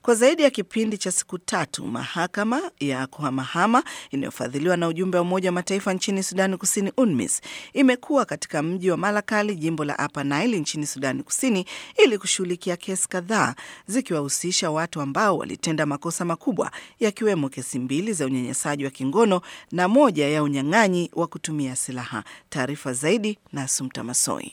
Kwa zaidi ya kipindi cha siku tatu, mahakama ya kuhamahama inayofadhiliwa na ujumbe wa Umoja wa Mataifa nchini Sudani Kusini, UNMISS, imekuwa katika mji wa Malakal, jimbo la Upper Nile nchini Sudani Kusini, ili kushughulikia kesi kadhaa zikiwahusisha watu ambao walitenda makosa makubwa, yakiwemo kesi mbili za unyanyasaji wa kingono na moja ya unyang'anyi wa kutumia silaha. Taarifa zaidi na Sumta Masoi.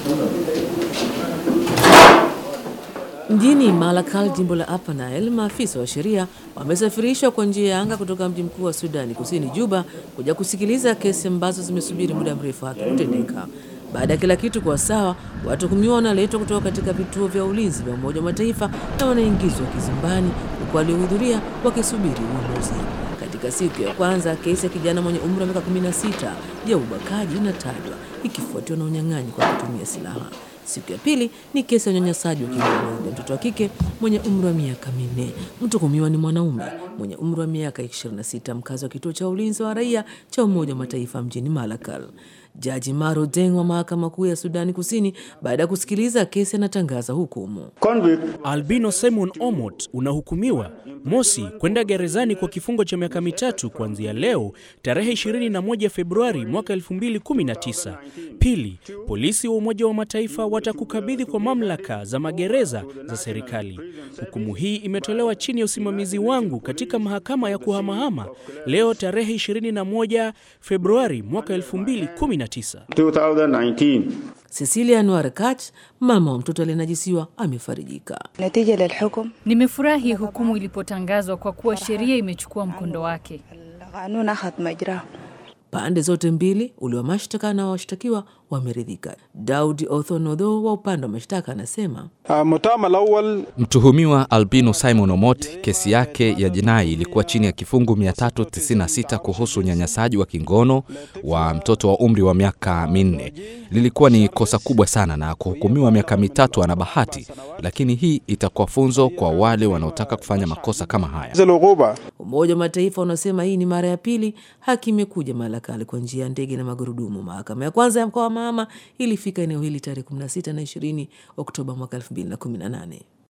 Mjini Malakal, jimbo la Upper Nile, maafisa wa sheria wamesafirishwa kwa njia ya anga kutoka mji mkuu wa Sudani Kusini, Juba, kuja kusikiliza kesi ambazo zimesubiri muda mrefu haki kutendeka. Baada ya kila kitu kuwa sawa, watuhumiwa wanaletwa kutoka katika vituo vya ulinzi vya Umoja wa Mataifa na wanaingizwa kizimbani, huku waliohudhuria wakisubiri uamuzi. Katika siku ya kwanza, kesi ya kijana mwenye umri wa miaka 16 ya ubakaji inatajwa ikifuatiwa na unyang'anyi kwa kutumia silaha. Siku ya pili ni kesi ya unyanyasaji wa kingono dhidi ya mtoto wa kike mwenye umri wa miaka minne. Mtuhumiwa ni mwanaume mwenye umri wa miaka 26, mkazi wa kituo cha ulinzi wa raia cha Umoja wa Mataifa mjini Malakal. Jaji Maro Deng wa mahakama kuu ya Sudani Kusini, baada ya kusikiliza kesi, anatangaza hukumu. Albino Simon Omot unahukumiwa mosi, kwenda gerezani kwa kifungo cha miaka mitatu kuanzia leo tarehe 21 Februari mwaka 2019. Pili, polisi wa Umoja wa Mataifa watakukabidhi kwa mamlaka za magereza za serikali. Hukumu hii imetolewa chini ya usimamizi wangu katika mahakama ya kuhamahama leo tarehe 21 Februari mwaka 2019. 2019. Cecilia Anwar Kach, mama wa mtoto aliyenajisiwa, amefarijika. Nimefurahi hukumu ilipotangazwa kwa kuwa sheria imechukua mkondo wake. Pande zote mbili, ule wa mashtaka na washtakiwa, wameridhika. Daud Othonodho wa upande wa mashtaka anasema Mtuhumiwa Albino Simon Omot, kesi yake ya jinai ilikuwa chini ya kifungu 396 kuhusu unyanyasaji wa kingono wa mtoto wa umri wa miaka minne. Lilikuwa ni kosa kubwa sana, na kuhukumiwa miaka mitatu ana bahati, lakini hii itakuwa funzo kwa wale wanaotaka kufanya makosa kama haya. Umoja wa Mataifa unasema hii ni mara ya pili haki imekuja Malakali kwa njia ya ndege na magurudumu. Mahakama ya kwanza ya mkoa wa Mahama ilifika eneo hili tarehe 16 na 20 Oktoba mwaka 2018.